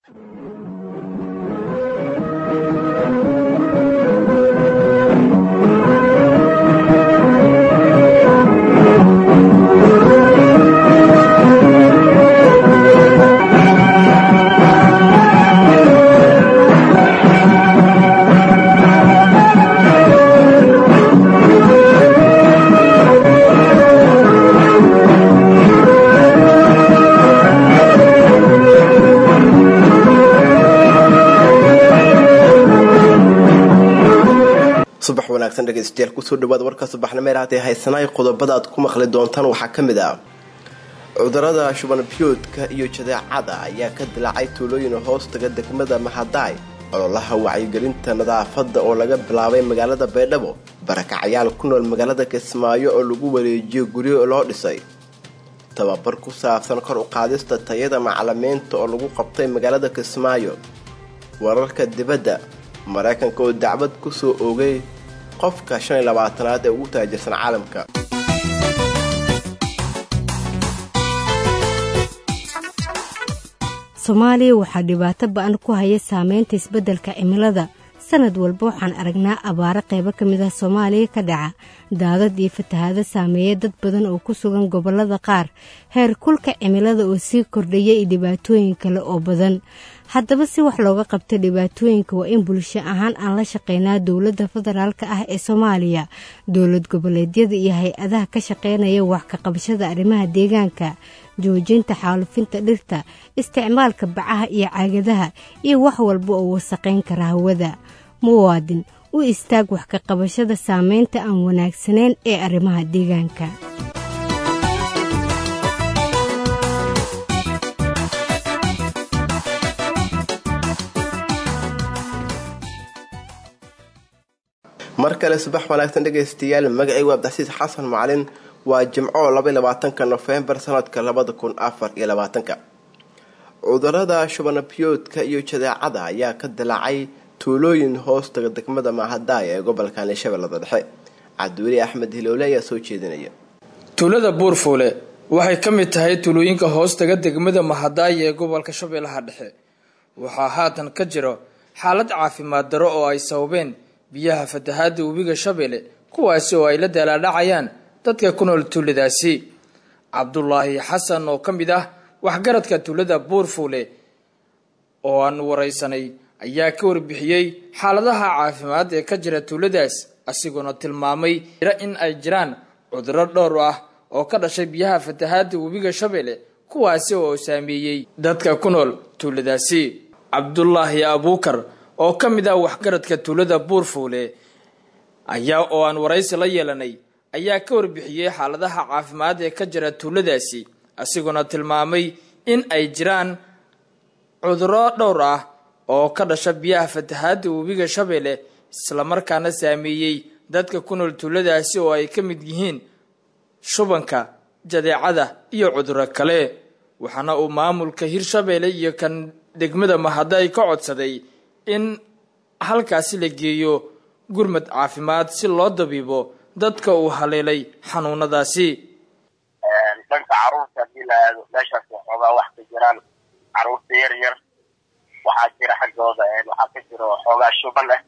subax wanaagsan dhegeystayaal kusoo dhawaada warka subaxnimeer haatee haysanaay qodobada aad ku maqli doontaan waxaa ka mid ah cudurada shuban biyoodka iyo jadeecada ayaa ka dilaacay tuulooyin hoostaga degmada mahadaay ololaha wacyigelinta nadaafadda oo laga bilaabay magaalada baydhabo barakacyaal ku nool magaalada kismaayo oo lagu wareejiyo guryo loo dhisay tababar ku saabsan kor u qaadista tayada macalimiinta oo lagu qabtay magaalada kismaayo wararka dibadda maraykanka oo dacwad kusoo oogay qofka shan iyo labaatanaad ee ugu taajirsan caalamka soomaaliya waxaa dhibaato ba-an ku haya saameynta isbeddelka cimilada sanad walba waxaan aragnaa abaaro qaybo ka mid ah soomaaliya ka dhaca daadad iyo fatahaado saameeya dad badan oo ku sugan gobollada qaar heer kulka cimilada oo sii kordhaya iyo dhibaatooyin kale oo badan haddaba si wax looga qabta dhibaatooyinka waa in bulsho ahaan aan la shaqeynaa dowladda federaalka ah ee soomaaliya dowlad goboleedyada iyo hay-adaha ka shaqeynaya wax ka qabashada arrimaha deegaanka joojinta xaalufinta dhirta isticmaalka bacaha iyo caagadaha iyo wax walba oo wasaqayn kara hawada muwaadin u istaag wax ka qabashada saameynta aan wanaagsanayn ee arrimaha deegaanka mar kale subax wanaagsan dhegaystayaal magacaygu abdixasiis xasan macalin waa jimco labaiy labaatanka nofembar sanadka labada kun afar iyo labaatanka cudurada shubanabyoodka iyo jadeecada ayaa ka dilaacay tuulooyin hoostaga degmada mahadaay ee gobolka shabeellada dhexe cabdiweli axmed hiloole ayaa soo jeedinaya tuulada buurfuule waxay ka mid tahay tuulooyinka hoostaga degmada mahadaay ee gobolka shabeellaha dhexe waxaa haatan ka jiro xaalad caafimaad daro oo ay sababeen biyaha fatahaada webiga shabeelle kuwaasi oo ay la daalaadhacayaan dadka ku nool tuuladaasi cabdulaahi xasan oo ka mid ah waxgaradka tuulada buurfuule oo aan waraysanay ayaa ka warbixiyey xaaladaha caafimaad ee ka jira tuuladaas asigoona tilmaamay in ay jiraan cuduro dhowr ah oo ka dhashay biyaha fatahaada webiga shabeelle kuwaasi oo saameeyey dadka ku nool tuuladaasi cabdulaahi abuukar oo ka mid ah waxgaradka tuulada buurfuule ayaa oo aan waraysi la yeelanay ayaa ka warbixiyey xaaladaha caafimaad ee ka jira tuuladaasi asigoona tilmaamay in ay jiraan cuduro dhowr ah oo ka dhasha biyaha fatahaada webiga shabeelle islamarkaana saameeyey dadka ku nool tuuladaasi oo ay ka mid yihiin shubanka jadeecada iyo cuduro kale waxaana uu maamulka hirshabeelle iyo kan degmada mahaday ka codsaday in halkaasi la geeyo gurmad caafimaad si loo dabiibo dadka uu haleelay xanuunadaasi dhanka caruurta haddii la aado meeshaas waxoogaa wax ka jiraan caruurta yar yar waxaa jira xaggooda waxaa ka jiro xoogaa shuban ah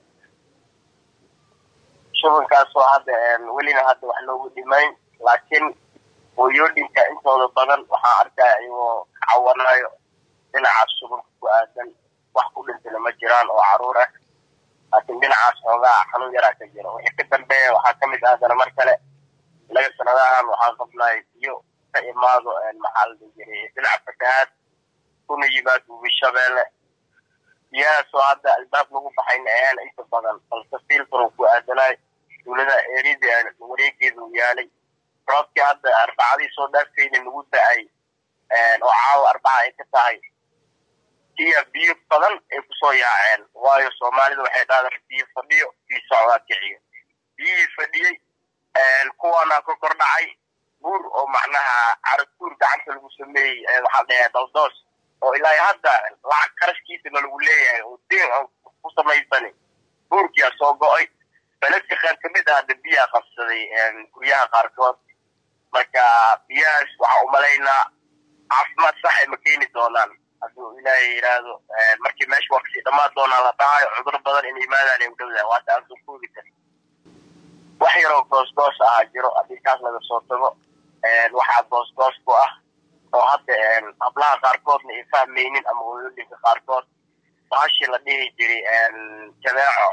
shubankaasoo hadda welina hadda wax loogu dhimayn laakiin hooyooyinka intooda badan waxaa arkaya iyagoo ka cawanayo dhinacaas shubanka ku aadan wax ku dhintana ma jiraan oo caruur ah laakiin dhinacaas xoogaa xanuun yaraa ka jiro wixii ka dambeeya waxaa kamid ah haddana mar kale laga sanadahan waxaa qabnay biyo ka imaado maxaa la dhihi jiray dhinaca fatahaad kuna yimaad webi shabeelle biyahaasoo hadda albaab lagu baxayna ayaan inta badan balse fiilkanu ku aadanay tuulada erida wareegeeda u yaalay roobkii hadda arbacadii soo dhaaftayna nagu da-ay oo caawa arbaca ay ka tahay iyo biyo badan ay kusoo yaaceen waayo soomaalida waxay dhahdaa biyo fadhiyo biyo socdaa kiciyo biyihii fadhiyey kuwaana ka kor dhacay buur oo macnaha caraguur gacanta lagu sameeyey waxaa dhahaa daldoos oo ilaa hadda lacag qarashkiisana lagu leeyahay oo deen aan ku samaysani buurkiyaa soo go-ay beledka qaar kamid ah hadda biyaa qabsaday guryaha qaarkood marka biyahaas waxaa umalaynaa caafimaad sax ay ma keeni doonaan hadduu ilaahay yidhaahdo markii meesha waa kasii dhammaan doonaa la dhacayo cudur badan in yimaadaan ay u dhowdahay waata aan soo koobi karin wax yaroo goosgoos ahaa jiro haddii kaas laga soo tago waxaa goosgoos ku ah oo hadda hablaha qaarkoodna ay fahmaynin ama hooyooyinka qaarkood bahashii la dhihi jiray jabeeco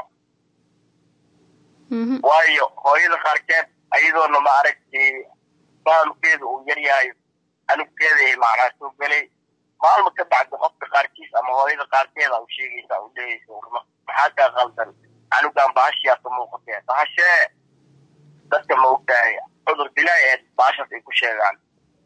waayo hooyada qaarkeed ayadoona ma aragtay fahamkeeda uu yar yahay anugkeeda ay macnaa soo gelay maalma ka bacdi qofka qaarkiis ama hooyada qaarkeeda u sheegaysa u dhehaysa urma maxaa kaa qaldan anugaan bahashiyaa ka muuqatee bahashee dadka ma ogtahay cudur dilaa ee baashaas ay ku sheegaan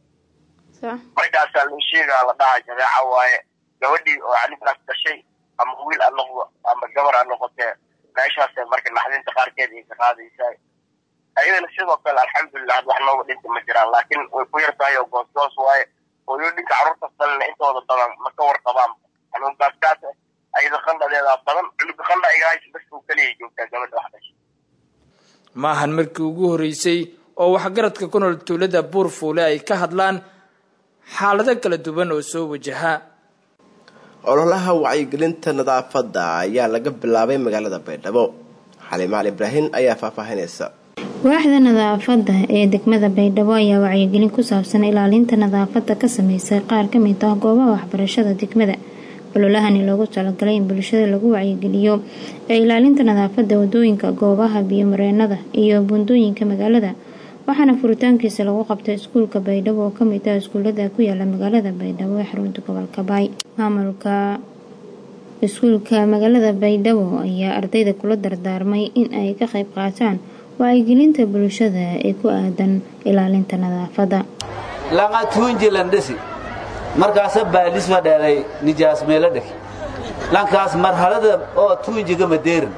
markaasaa loo sheegaa la dhaha jabeeca waaye gabadhii oo anugaas dhashay ama wiil a noqdo ama gabar a noqotee meeshaasee marka naxdinta qaarkeed ay ka qaadaysaa ayadana sidoo kale alxamdulilah had wax nooga dhinta ma jiraan laakiin way ku yar tahay oo goosgoos waaye hooyooyinka carruurtaas dalina intooda badan ma ka warqabaan xanuunkaaskaas ayada qandhadeedaa badan cunuga qandha iga haysa bas uu keliya joogtaa gabadha wax dhashay maahan markii ugu horreysay oo waxgaradka ku nool tuulada buurfuule ay ka hadlaan xaalado kala duwan oo soo wajaha ololaha wacyigelinta nadaafadda ayaa laga bilaabay magaalada baydhabo xaliim cali ibraahin ayaa faahfaahinaysa waaxda nadaafadda ee degmada baydhabo ayaa wacyigelin ku saabsan ilaalinta nadaafadda ka sameysay qaar ka mid ah goobaha waxbarashada degmada ololahani loogu talagalay in bulshada lagu wacyigeliyo ee ilaalinta nadaafadda wadooyinka goobaha biyomareenada iyo buundooyinka magaalada waxaana furitaankiisa lagu qabtay iskuulka baydhabo oo kamid ah iskuulada ku yaala magaalada baydhabo ee xarunta gobolka baay maamulka iskuulka magaalada baydhabo ayaa ardayda kula dardaarmay in ay ka qayb qaataan wacyigelinta bulshada ee ku aadan ilaalinta nadaafadda langa tuunjilandhesi markaasa baalisma dheelay nijaas meelo dheg lankaas marhalada oo tuunjiga madeerin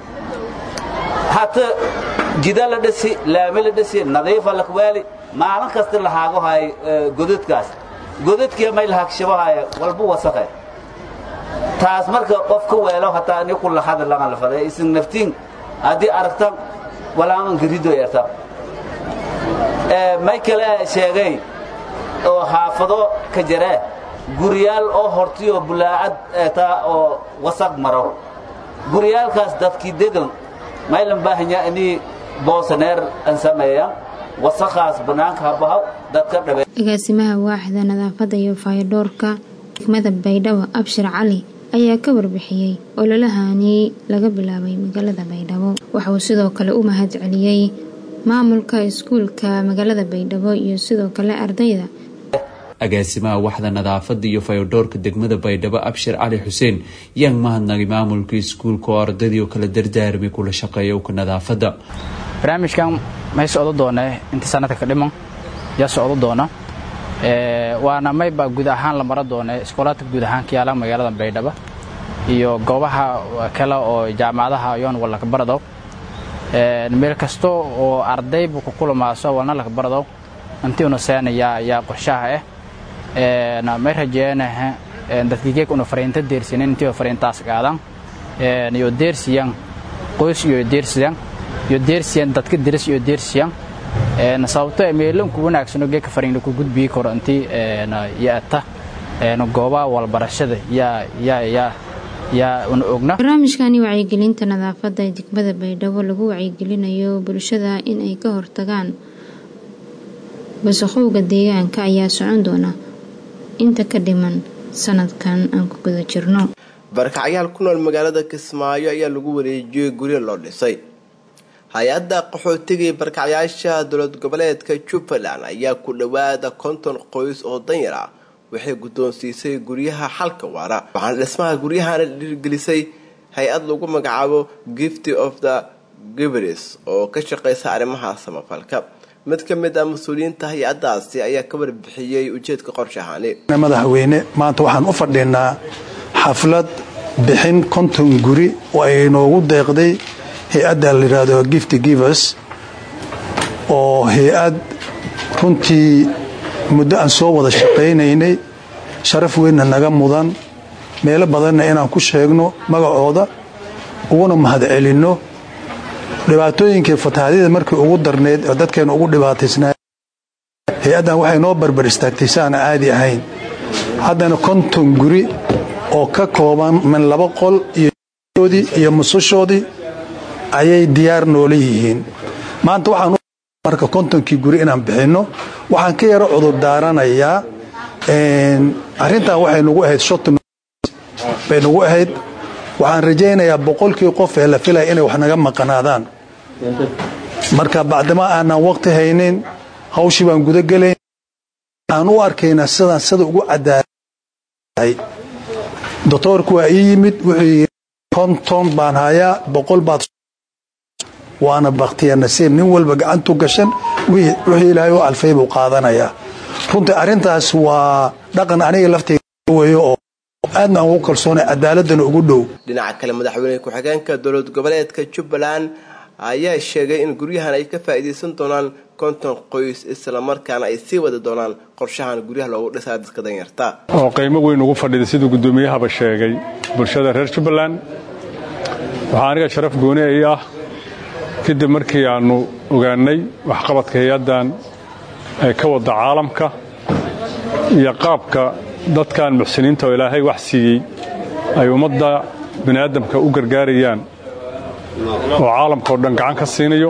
hata jida la dhesi laami la dhesi nadiifa lakweeli maalin kasta lahaago hay godadkaas godadkiya may lahaagshabahaaya walbu wasaqe taas marka qof ka weelo hataa ni ku lahada langa lafada isin naftiin haddii aragtan walaamanka rido yarta may kale sheegay oo xaafado ka jaree guryaal oo hortiyo bulaacad taa oo wasaq maro guryaalkaas dadkii degan maylan baahanya inii boosaneer an sameeya wasaqaas bannaanka habahaw dadka dhabe agaasimaha waaxda nadaafadda iyo faydhoorka degmada baydhabo abshir cali ayaa ka warbixiyey ololahani laga bilaabay magaalada baydhabo waxauu sidoo kale u mahad celiyey maamulka iskuulka magaalada baydhabo iyo sidoo kale ardayda agaasimaha waxda nadaafada iyo fayodhoorka degmada baydhabo abshir cali xuseen yaan mahadnagay maamulka iskuulka oo ardaydii oo kala dardaarmay kula shaqeeya uka nadaafadda barnaamijkan may socdo doone inta sanadka ka dhiman yaa socdo doona waana mayba guud ahaan la mara doone iskoolaadka guud ahaan ka yaala magaalada baydhabo iyo goobaha kale oo jaamacadaha yoon walaka barado meel kasta oo ardaybu ku kulamaaso walna laka barado intiuna seenayaa yaa qorshaha ah may rajeenaha dadkigeeg una fariinta deersinan intii fariintaas qaadan iyo deersiyan qoys iyo deersiyan iyo deersiyan dadka diris iyo deersiyan sababto meelanku wanaagsano geeka fariin ku gudbii karo intii yaata goobaha walbarashada yaa yaa yaa yaa una ogna barnaamijkani wacyigelinta nadaafadda ee degmada baydhabo lagu wacyigelinayo bulshada in ay ka hortagaan wasaqowga deegaanka ayaa socon doona inta ka dhiman sanadkan aan ku guda jirno barkacyaal ku nool magaalada kismaayo ayaa lagu wareejiyey guryo loo dhisay hay-adda qaxootigai barkacyaasha dowlad goboleedka jubbaland ayaa ku dhowaada konton qoys oo danyar ah waxay guddoonsiisay guryaha xalka waara waxaana dhismaha guryahana dhiirgelisay hay-ad lagu magacaabo gifty of the givers oo ka shaqeysa arrimaha samafalka mid ka mid ah mas-uuliyiinta hay-adaasi ayaa ka warbixiyey ujeedka qorshahani madaxweyne maanta waxaan u fadhinaa xaflad bixin konton guri oo ay noogu deeqday hay-adda la yidhaahdo gifty givers oo hay-ad runtii muddo aan soo wada shaqaynaynay sharaf weynna naga mudan meelo badanna inaan ku sheegno magacooda uguna mahad celinno dhibaatooyinkii fatahaadyada markii ugu darneyd oo dadkeena ugu dhibaataysnaa hay-addan waxay noo barbar istaagtay si aan caadi ahayn haddana konton guri oo ka kooban min laba qol iyoodii iyo musushoodii ayay diyaar noola yihiin maanta waxaan marka kontonkii guri inaan bixinno waxaan ka yaro cudur daaranayaa arrintan waxay nagu ahayd shot bay nagu ahayd waxaan rajaynayaa boqolkii qof ee la filaya inay wax naga maqanaadaan marka bacdama aanaan waqti haynin hawshii baan gudagelayn aan u arkaynaa sidaan sida ugu cadaalay doctoorku waa ii yimid wuxuu yidhi konton baan hayaa boqol baad waana bakhtiya nasiib nin walba gacantu gashan wixii ilaahay u alfay buu qaadanayaa runtii arrintaas waa dhaqan aniga lafteyga weeyo oo aadna aan ugu kalsoonay cadaaladana ugu dhow dhinaca kale madaxweyne ku-xigeenka dowlad goboleedka jubbaland ayaa sheegay in guryahan ay ka faa'iidaysan doonaan konton qoys islamarkaana ay sii wadi doonaan qorshahan guryaha loogu dhisaa dadka danyarta oo qiimo weyn ugu fadhida siduu guddoomiyahaba sheegay bulshada reer jubbaland waxaa aniga sharaf gooni ay ah kadib markii aannu ogaannay waxqabadka hay-addan ee ka wadda caalamka iyo qaabka dadkan muxsiniinta oo ilaahay wax siiyey ay ummadda bini'aadamka u gargaarayaan oo caalamka oo dhan gacan ka siinayo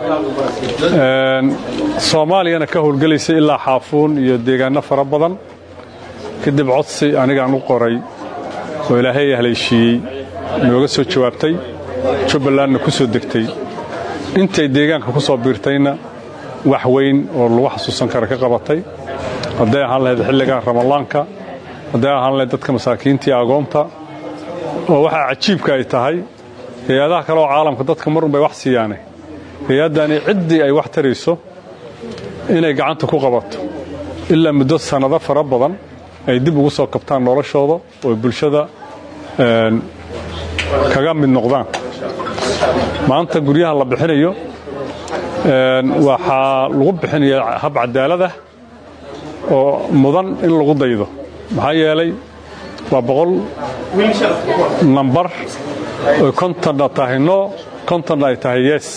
soomaaliyana ka howlgelaysa ilaa xaafuun iyo deegaanno fara badan kadib codsi anigaan u qoray oo ilaahay haleeshiiyey nooga soo jawaabtay jubbalandna ku soo degtay intay deegaanka ku soo biirtayna wax weyn oo lagu xasuusan kara ka qabatay hadday ahaan lahayd xilligan ramadaanka hadday ahaan lahayd dadka masaakiinta iyo agoonta oo waxaa cajiibka ay tahay hay-adaha kale oo caalamka dadka marun bay wax siiyaane hay-addani ciddii ay wax tarayso inay gacanta ku qabato ilaa muddo sannado fara badan ay dib ugu soo kabtaan noloshooda oo bulshada kaga mid noqdaan maanta guryaha la bixinayo waxaa lagu bixinayaa hab cadaalada oo mudan in lagu daydo maxaa yeelay waa boqol nambar oy kontonna tahay no kontonna ay tahay yes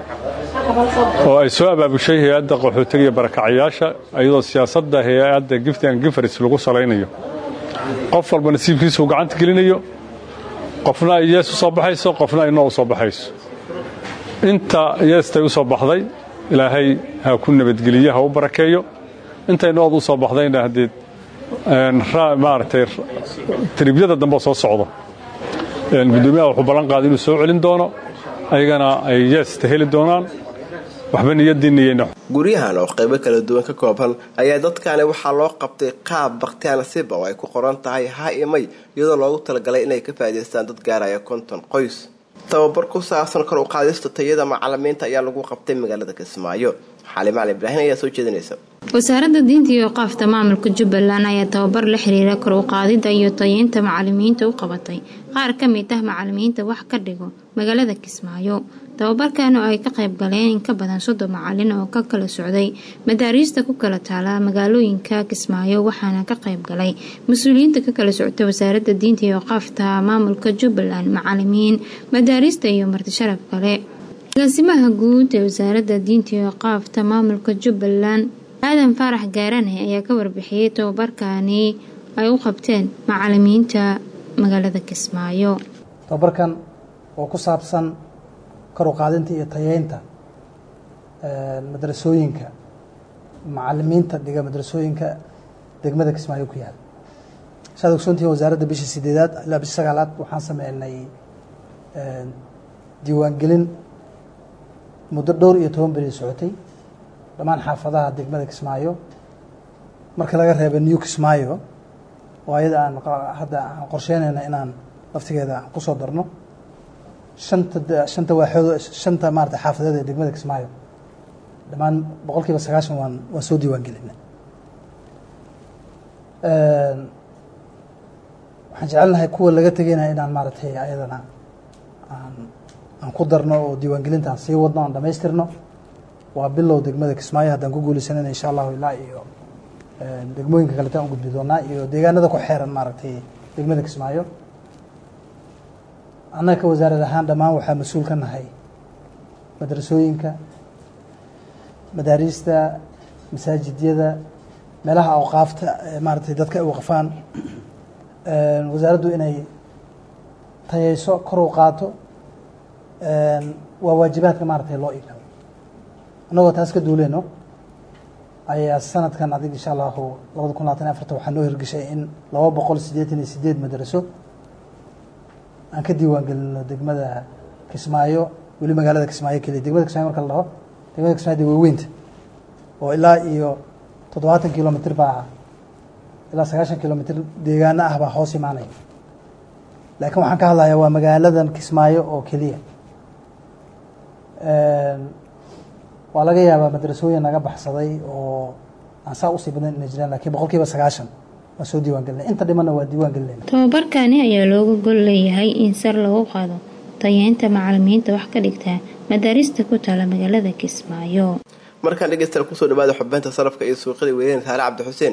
oo ay soo abaabushay hay-adda qaxootiga iyo barakacayaasha iyadoo siyaasadda hay-adda gift and gifaris lagu salaynayo qof walba nasiibkiisuu gacanta gelinayo qofna ay yees u soo baxayso qofna ay noo u soo baxayso inta yeestay u soo baxday ilaahay ha ku nabadgeliyo ha u barakeeyo intay nood u soo baxdayna haddeed maaragtay tiribyada dambe soo socdo gudoomiyaha wuxuu ballan qaaday inuu soo celin doono ayagana ay yeesta heli doonaan waxba niyadiiniyeyna guryahan oo qaybo kala duwan ka kooban ayaa dadkani waxaa loo qabtay qaab bakhtiyaa nasiiba oo ay ku qoran tahay ha iyo may iyadoo loogu talagalay inay ka faa'idaystaan dad gaaraya konton qoys tababar ku saabsan kor u qaadista tayada macalimiinta ayaa lagu qabtay magaalada kismaayo xaali macalin ibraahin ayaa soo jeedinaysa wasaaradda diinta iyo qaafta maamulka jubbaland ayaa tababar la xiriira kor u qaadida iyo tayeynta macalimiinta u qabatay qaar ka mid ah macalimiinta wax ka dhigo magaalada kismaayo tababarkan oo ay ka qayb galeen in ka badan soddon macalin oo ka kala socday madaariista ku kala taala magaalooyinka kismaayo waxaana ka qayb galay mas-uuliyiinta ka kala socota wasaaradda diinta iyo qaafta maamulka jubbaland macalimiin madaariista iyo martisharaf kale agaasimaha guud ee wasaaradda diinta iyo qaafta maamulka jubbaland aadan faarax gaarane ayaa ka warbixiyey tababarkani ay u qabteen macalimiinta magaalada kismaayo tababarkan oo ku saabsan kor u qaadinta iyo tayeynta madrasooyinka macalimiinta dhiga madrasooyinka degmada kismaayo ku yaal saad ogsoontihiin wasaaradda bishii sideedaad ilaa bishii sagaalaad waxaan sameynay diiwaangelin muddo dhowr iyo toban beri socotay dhammaan xaafadaha degmada kismaayo marka laga reeba new kismaayo oo ayada aan hadda aan qorsheynayna inaan laftigeeda aan kusoo darno shanta shanta waaxood shanta maarata xaafadeed ee degmada kismaayo dhammaan boqol kiiba sagaashan waan waan soo diiwaan gelinay waxaan jecelnahay kuwa laga tegaynaya inaan maaratay ayadana aan aan ku darno oo diiwaangelinta aan sii wadno aan dhamaystirno waa bilow degmada kismaayo haddaan ku guuleysanayna insha allahu ilaa iyo degmooyinka kaletaan u gudbi doonaa iyo deegaanada ku xeeran maaragtay degmada kismaayo annaga ka wasaarad ahaan dhammaan waxaa mas-uul ka nahay madrasooyinka madaariista masaajidyada meelaha awqaafta maaratay dadka ay waqfaan wasaaraddu inay tayeyso kor u qaato waa waajibaadka maaratay loo igado annagoo taas ka duuleyno ayaa sanadkan adig insha allahu labada kun labatan afarta waxaa noo hirgeshay in laba boqol siddeetan iyo sideed madraso aan ka diiwaan gelino degmada kismaayo weli magaalada kismaayo keliya degmada kismaayo marka la dhaho degmada kismaayo de waaweynta oo ilaa iyo toddobaatan kilomitr baa ilaa sagaashan kilomitr deegaano ah baa hoos imaanaya laakiin waxaan ka hadlayaa waa magaaladan kismaayo oo keliya waa laga yaabaa madrasooyin naga baxsaday oo aan saa usii badan inay jiraan lakiin boqol kiiba sagaashan waa soo diiwaan gelinay inta dhimanna waa diiwaan gelinayna tababarkani ayaa looga gol leeyahay in sar lagu qaado tayeynta macalimiinta wax ka dhigta madaarista ku taala magaalada kismaayo markaan dhegeystayaal kusoo dhawaada xubeynta sarafka iyo suuqyada weyneen saale cabdi xuseen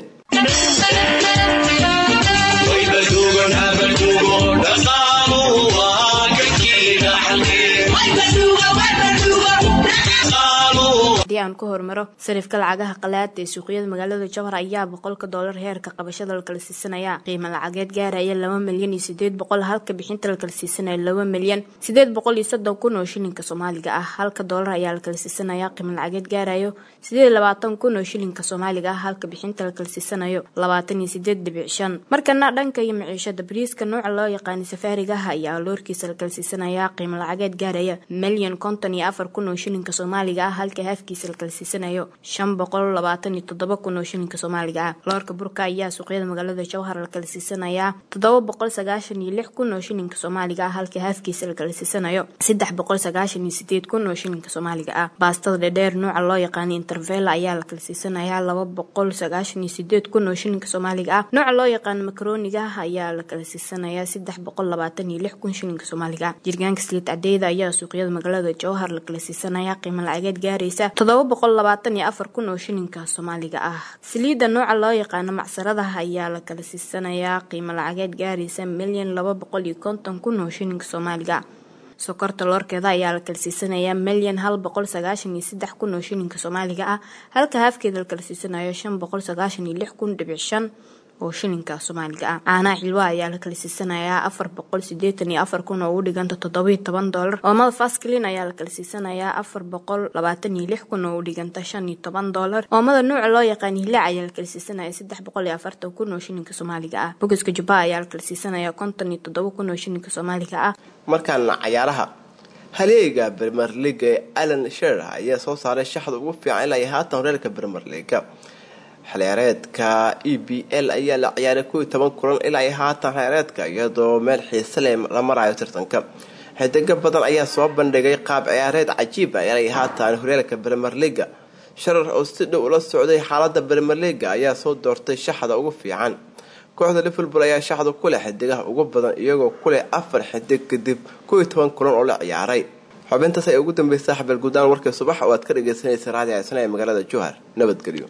haddii aan ku hormaro sarifka lacagaha qalaada ee suuqyada magaalada jowhar ayaa boqolka doolar heerka qabashada la kala siisanaya qiimo lacageed gaaraya laba milyan iyo sideed boqol halka bixinta la kala siisanaya laba milyan sideed boqol iyo soddon kun oo shilinka soomaaliga ah halka doolar ayaa la kala siisanaya qiimo lacageed gaarayo sideed labaatan kun oo shilinka soomaaliga ah halka bixinta la kala siisanayo labaatan iyo sideed dhibic shan markana dhanka iyo maciishada bariiska nooca loo yaqaana safaariga ah ayaa loorkiisa la kala siisanaya qiimo lacageed gaaraya milyan konton iyo afar kun oo shilinka soomaaliga ah halka haafkiisa la kala siisanayo shan boqol labaatan iyo toddoba kun oo shilinka soomaaliga ah loorka burka ayaa suuqyada magaalada jowhar la kala siisanayaa toddoba boqol sagaashan iyo lix kun oo shilinka soomaaliga ah halka haafkiisa la kala siisanayo saddex boqol sagaashan iyo sideed kun oo shilinka soomaaliga ah baastada dhedheer nooca loo yaqaana intervela ayaa la kala siisanayaa laba boqol sagaashan iyo sideed kun oo shilinka soomaaliga ah nooca loo yaqaano makaroniga ayaa la kala siisanayaa saddex boqol labaatan iyo lix kun shilinka soomaaliga ah jirgaanka sliid cadeyda ayaa suuqyada magaalada jowhar la kala siisanayaa qiimo lacageed gaaraysa toddoba boqol labaatan iyo afar kun oo shilinka soomaaliga ah saliidda nooca loo yaqaano macsaradaha ayaa la kala siisanayaa qiimo lacageed gaaraysa milyan laba boqol iyo konton kun oo shilinka soomaaliga sokorta loorkeeda ayaa la kala siisanayaa milyan hal boqol sagaashan iyo saddex kun oo shilinka soomaaliga ah halka haafkeeda la kala siisanayo shan boqol sagaashan iyo lix kun dhibic shan oo shilinka soomaaliga ah caanaha xilwa ayaa la kala siisanayaa afar boqol sideetan iyo afar kun oo u dhiganta toddobiyo toban doolar oomada fasklin ayaa la kala siisanayaa afar boqol labaatan iyo lix kun oo u dhiganta shan iyo toban doolar oomada nuuca loo yaqaan hilaac ayaa la kala siisanaya saddex boqol iyo afartan kun oo shilinka soomaaliga ah bogoska jubba ayaa la kala siisanaya konton iyo toddoba kun oo shilinka soomaaliga ah markaana cayaaraha haleega bermer leaga ee alan sher ayaa soo saaray shaxda ugu fiican ilaa iyo haatan horeelka bermer leaga xilciyaareedka e b l ayaa la ciyaaray kow iyo toban kulan ilaa iyo haatan xilciyaareedka iyadoo meel xiise leh la marayo tartanka xidigo badan ayaa soo bandhigay qaab ciyaareed cajiiba ilaa iyo haatan horyaalka bremer leaga sharar oo si dhow ula socday xaalada bremer leaga ayaa soo doortay shaxda ugu fiican kooxda liverpool ayaa shaxda ku leh xidigaha ugu badan iyagoo ku leh afar xidig kadib kow iyo toban kulan oo la ciyaaray xubintaas ay ugu dambeysay xabel guudaan warkii subax oo aad ka dhageysanaysa raadi caysan ee magaalada jowhar nabadgelyo